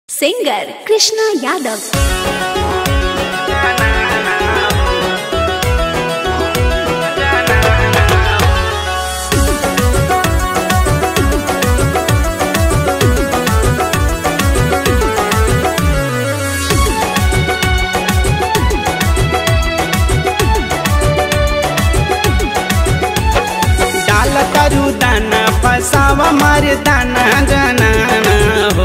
singer Krishna Yadav डाल तरु दाना फसावा मार दाना जाना हो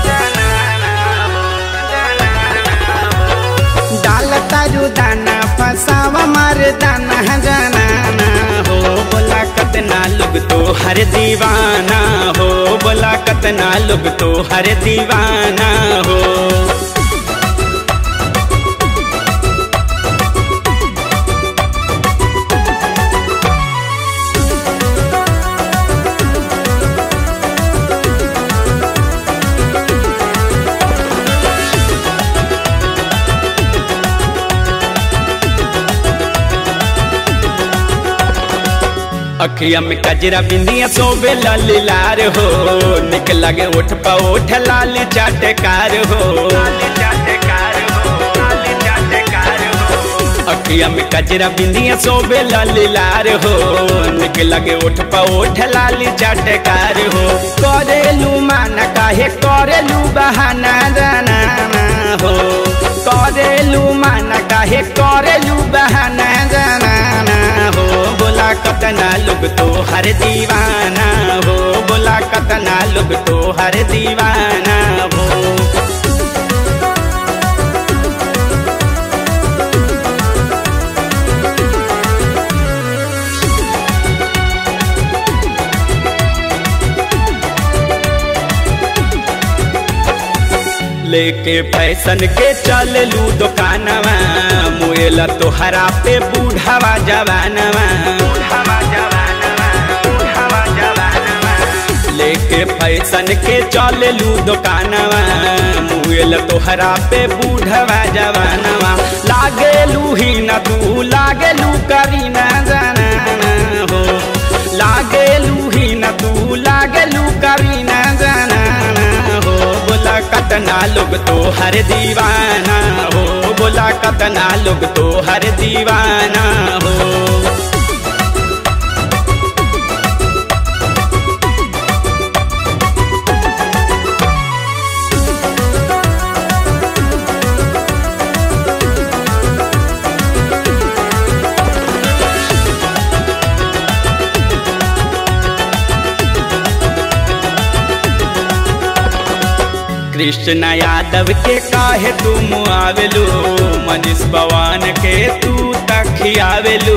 डाल तरु दाना फसावा मार दाना जाना हो बोला कतना लोग तो हर दीवाना हो बोला कतना लोग तो हर दीवाना हो अखिया में कजरा बिंदिया सोबे लाल लार हो निक लगे उठ पा उठ लाल चाटकार हो अखिया में कजरा बिंदिया सोबे लाल लार हो निक लगे उठ पा उठ लाल चाटकार हो करेलू माना काहे करेलू बहाना जाना हो करेलू माना काहे करेलू बहाना जाना हो बोला कतना लोग तो हर दीवाना हो बोला कतना लोग तो हर दीवाना हो लेके फैशन के चल लू दुकानवा मुएला तोहरा पे बूढ़ावा जवानवा लेके फैशन के चल लू दुकानवा मुएला तोहरा पे बूढ़ावा जवानवा लागे लू ही न तू लागे लू करी न जाना हो लागे लू ही न तू लागे लू करी न जाना हो बोला कतना लोग तो हर दीवाना हो बोला कतना लोग तो हर दीवाना हो कृष्ण यादव के काहे तुम आवेलू मनीष पवन के तू तखियावेलू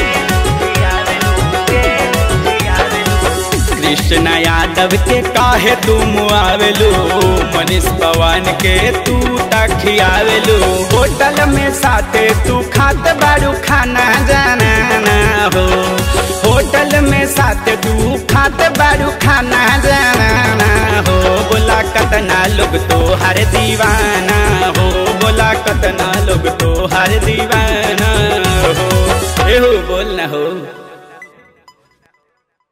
कृष्ण यादव के काहे तुम आवेलू मनीष पवन के तू तखियावेलू होटल में साथे तू खात बारू खाना जाना हो होटल में साथे तू खात बारू खाना जाना हो बोला कतना लोग तो हर दीवाना हो बोला कतना लोग तो हर दीवाना हो ए हो बोल ना हो